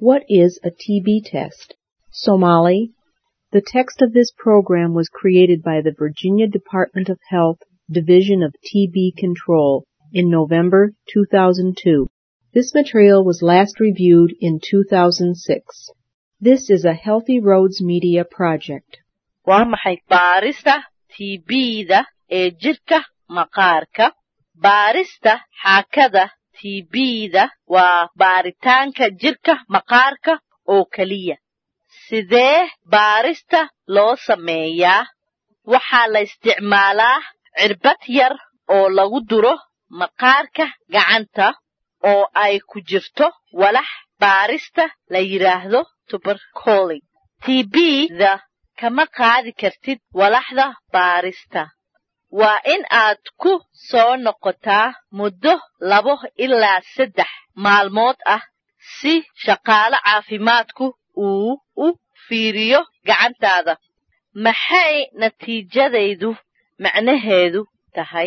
What is a TB test? Somali. The text of this program was created by the Virginia Department of Health Division of TB Control in November 2002. This material was last reviewed in 2006. This is a Healthy Roads Media project. waa maxay baarista tbda ee jirka maqaarka baarista xaakada tbda waa baaritaanka jirka maqaarka oo keliya sidee baarista loo sameeyaa waxaa la isticmaalaa cirbad yar oo lagu duro maqaarka gacanta oo ay ku jirto walax baarista la yidhaahdo tubercoli tbda kama qaadi kartid walaxda baarista waa in aad ku soo noqotaa muddo labo ilaa saddex maalmood ah si shaqaale caafimaadku uu u fiiriyo gacantaada maxay natiijadaydu macnaheedu tahay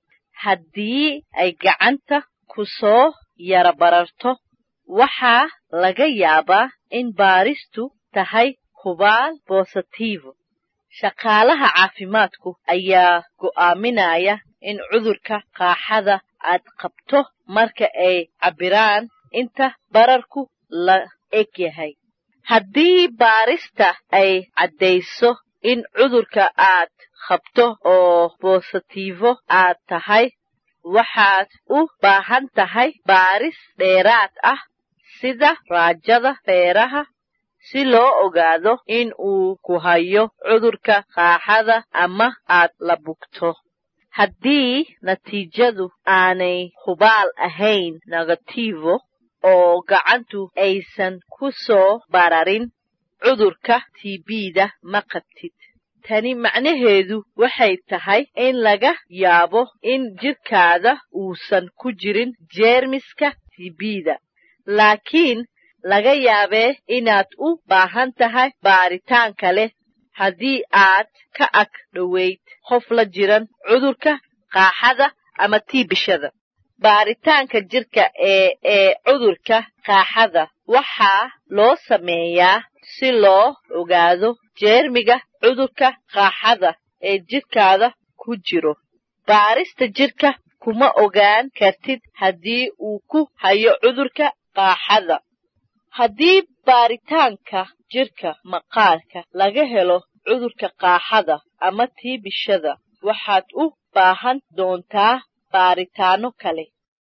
haddii ay gacanta ku soo yara bararto waxaa laga yaabaa in baaristu tahay hubaal bositivo shaqaalaha caafimaadku ayaa go'aaminaya in cudurka qaaxada aad qabto marka ay cabbiraan inta bararku la eg yahay haddii baarista ay caddayso in cudurka aad qabto oo bositivo aad tahay waxaad u baahan tahay baaris dheeraad ah sida raajada feeraha si loo ogaado in uu ku hayo cudurka qaaxada ama aad la bugto haddii natiijadu aanay hubaal ahayn negativo oo gacantu aysan ku soo bararin cudurka tbda ma qabtid tani macnaheedu waxay tahay in laga yaabo in jirkaada uusan ku jirin jeermiska tbda laakiin laga yaabee inaad u baahan tahay baaritaan kale haddii aad ka ag dhoweyd qof la jiran cudurka qaaxada ama tiibishada baaritaanka jirka ee ee cudurka qaaxada waxaa loo sameeyaa si loo ogaado jeermiga cudurka qaaxada ee jirkaada ku jiro baarista jirka kuma ogaan kartid haddii uu ku hayo cudurka qaaxada haddii baaritaanka jirka maqaarka laga helo cudurka qaaxada ama tiibishada waxaad u baahan doontaa baaritaano kale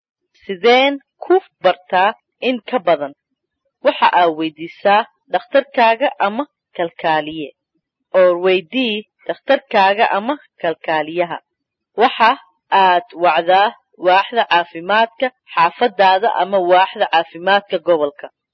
sideen ku bartaa in ka badan waxa aad weydiisaa dhakhtarkaaga ama kalkaaliye oo weydii dhakhtarkaaga ama kalkaaliyaha waxa aad wacdaa waaxda caafimaadka xaafadaada ama waaxda caafimaadka gobolka